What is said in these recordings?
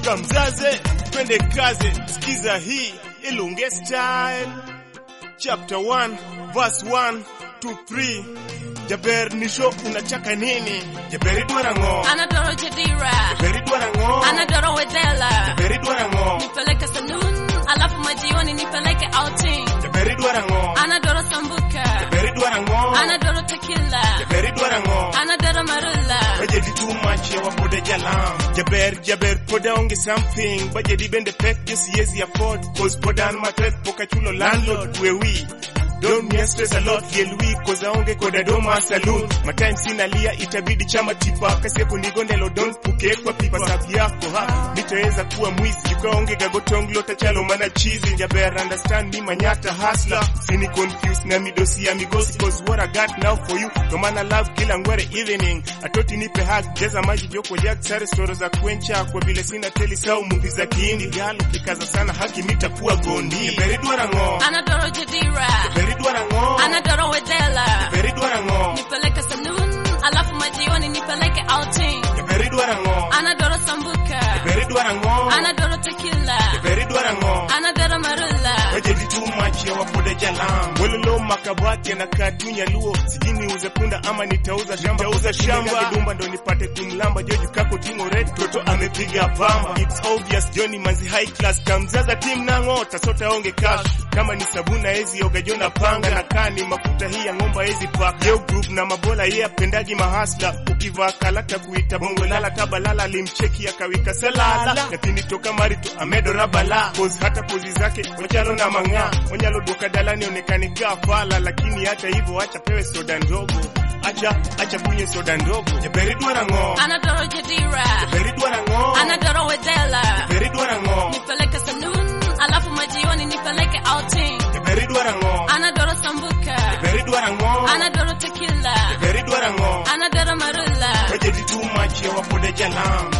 kamzaze twende kaze sikiza hii ilunge style chapter 1 verse 1 to 3 jaber nisho unachaka nini jaberi dwara ng'o Anadoro Jadira. jaberi dwara ng'o Anadoro Wedela. jaberi dwara ng'o Nipeleke saloon, alafu majioni nipeleke outing. jaberi dwara ng'o Anadoro Sambuka. jaberi dwara ng'o Anadoro Tequila. jaberi dwara ng'o Anadoro Marula. bajeti too much yawa poda jalam jaber jaber poda onge something bajeti bende pek just siezi afford cause poda an matek poka chulo landlord wewi Don't me stress a lot yel week cause aonge koda doma saloon my time sina lia itabidi chama tipa kasi kunigondelo don't puke kwa pipa sabi yako ha nitaweza kuwa mwizi ukaonge gagotonglo tachalo mana chizi jaber understand me manyata hustler sini confused na midosi ya migosi cause what I got now for you no maana love kila ngwere evening atoti nipe hug jaza maji joko jag sare storo za kwencha kwa vile sina teli sau movie za kiindi galo kikaza sana haki nitakuwa gondi beri dwara ng'o Anadoro Jadira. beri dwara ng'o Anadoro Wedela. beri dwara ng'o Nipeleke saloon, alafu majioni nipeleke outing. beri dwara ng'o Anadoro Sambuka. beri dwara ng'o Anadoro Tequila. beri dwara ng'o Anadoro Marula. Bajeti too much ya wapoda jalam Wololo makabati na kadunya luo Sijini uze punda ama nitauza shamba Nitauza shamba Kidumba ndo nipate kumlamba Joji kako tingo red Toto amepiga pamba It's obvious Johnny manzi high class Kamzaza team nango Tasota onge cash Kama ni sabuna ezi yoga jona panga Na kani mafuta hii ya ngomba ezi pak Yo group na mabola ye apendagi mahasla Ukivaa kalata kuita bongo lala Kabalala limcheki akawika salala Lakini toka marito amedo rabala Pose hata pozi zake Onyalo na mang'aa Onyalo duka dalani onekani kaa fala Lakini hata hivyo acha pewe soda ndogo Acha, acha kunye soda ndogo Jaberi dwara ng'o Anadoro Jadira. Jaberi dwara ng'o Anadoro Wedela. Jaberi dwara ng'o Nipeleke saloon, alafu majioni nipeleke outing. Jaberi dwara ng'o Anadoro Sambuka. Jaberi dwara ng'o Anadoro Tequila. Jaberi dwara ng'o Anadoro Marula. Bajeti too much ya wapoda jalam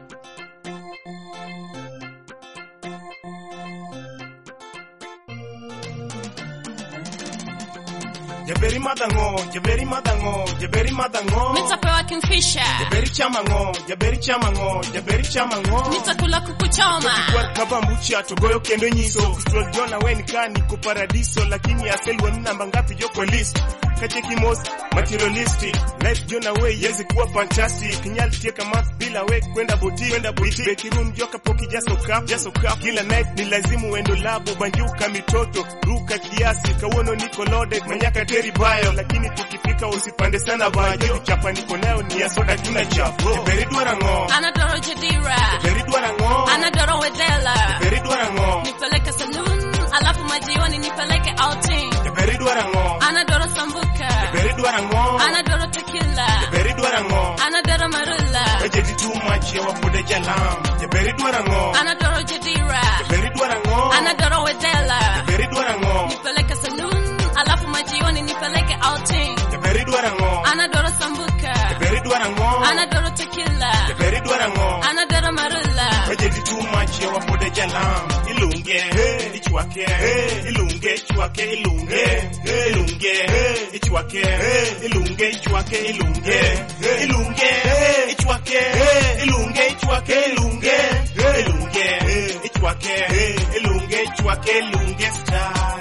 Jaberi madango, jaberi madango, jaberi madango. Nitapewa Kingfisher. Jaberi chamango, jaberi chamango, jaberi chamango. Nitakula kuku choma. Kwa kaba mbucha togoyo kendo nyiso Stroll jona we nika niko paradiso Lakini asel wani namba ngapi jo kwa list Kacheki most materialistic Life jona we yezi kuwa fantastic Kinyali tieka math bila we kwenda boti Kwenda boti Beki room joka poki jaso cup Jaso cup Kila night ni lazimu wendo labo Banjuka mitoto Ruka kiasi Kawono niko loaded Manyaka teri bayo Lakini tukifika usipande sana bayo Chapa niko nayo ni ya soda tuna chafo Jeberi dwara ngo Anadoro Jadira. Jeberi dwara ngo Anadoro Wedela. Jeberi dwara ngo Nipeleke saloon, alafu majioni nipeleke outing. Jaberi dwara ng'o Anadoro Sambuka. Jaberi dwara ng'o Anadoro Tequila. Jaberi dwara ng'o Anadoro Marula. Bajeti too much ya wapoda jalam Jaberi dwara ng'o Anadoro Jadira. Jaberi dwara ng'o Anadoro Wedela. Jaberi dwara ng'o Nipeleke saloon, alafu majioni nipeleke outing. Jaberi dwara ng'o Anadoro Sambuka. Jaberi dwara ng'o Anadoro Tequila. Jaberi dwara ng'o Anadoro Marula. Bajeti too much ya wapoda jalam Ilunge hey, ichwake hey, Ilunge ichwake ilunge hey, Ilunge hey, ichwake hey, Ilunge ichwake ilunge hey, Ilunge hey, ichwake hey, Ilunge ichwake ilunge hey, Ilunge hey, ichwake hey, Ilunge ichwake ilunge style